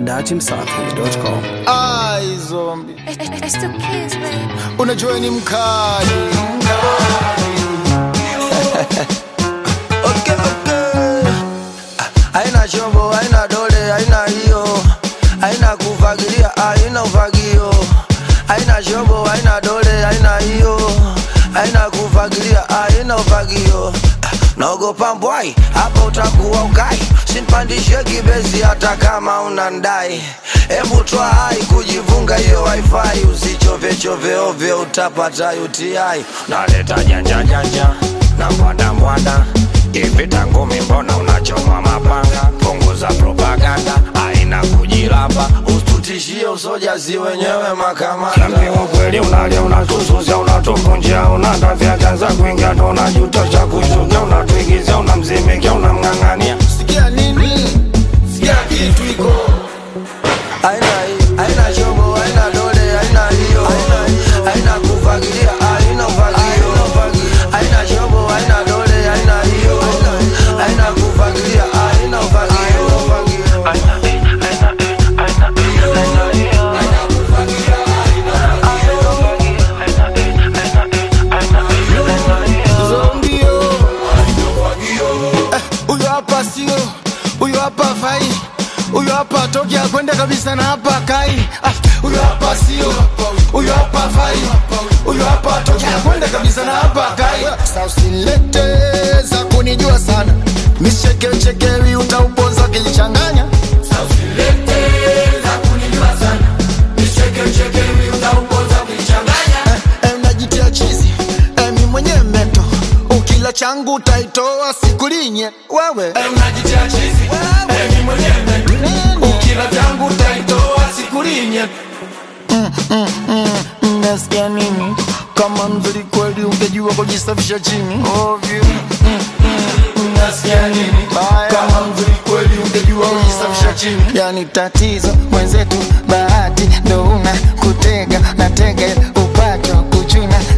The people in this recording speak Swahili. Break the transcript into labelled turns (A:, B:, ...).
A: datimsafi.com.
B: Ai, zombi
C: It's the kids, baby.
B: unajua ni mkali
D: Okay, okay. Ah, Haina chombo, haina dole, haina hiyo, haina kufagilia, haina ufagio. Haina chombo, haina dole, haina hiyo, haina kufagilia, haina ufagio. Ah, Naogopa mbwai, hapa utakuwa ukai, simpandishe kibezi hata kama unandai. Hebu twa hai kujivunga hiyo wifi, usichove chove ovyo, utapata UTI. Naleta janja janja na mbwanda mbwanda hivi ngumi mbona unachoma mapanga punguza propaganda aina kujilamba usitutishie usojazi wenyewe makamanda kweli unalia unatususa unatuvunjia unatafya kanza kuingia ndo unajuta cha kushukia unatuigizia unamzimikia unamng'ang'ania
B: sikia nini sikia kitu iko
D: aina hii aina chombo aina dole aina hiyo aina kufagilia aina ufagio aina chombo aina dole aina hiyo aina kufagilia aina ufagio
B: zombio Eh, huyo hapa sio huyo hapa fai huyo hapa toki akwenda kabisa na hapa kai Ah, huyo hapa sio huyo hapa fai huyo hapa toki akwenda kabisa na hapa kai Sasa usilete za kunijua sana michekechekewi utauponza kilichanganya Eh, eh, najitia chizi eh, mi mwenye meto ukila changu utaitoa sikulinye wewe eh, unajitia chizi eh, mi mwenye meto ukila changu utaitoa sikulinye nasikia nini kama mzuri kweli ungejua kujisafisha chini ovyo nasikia nini kama mzuri kweli ungejua kujisafisha chini yani tatizo mwenzetu bahati ndo una kutega natega upato kuchuna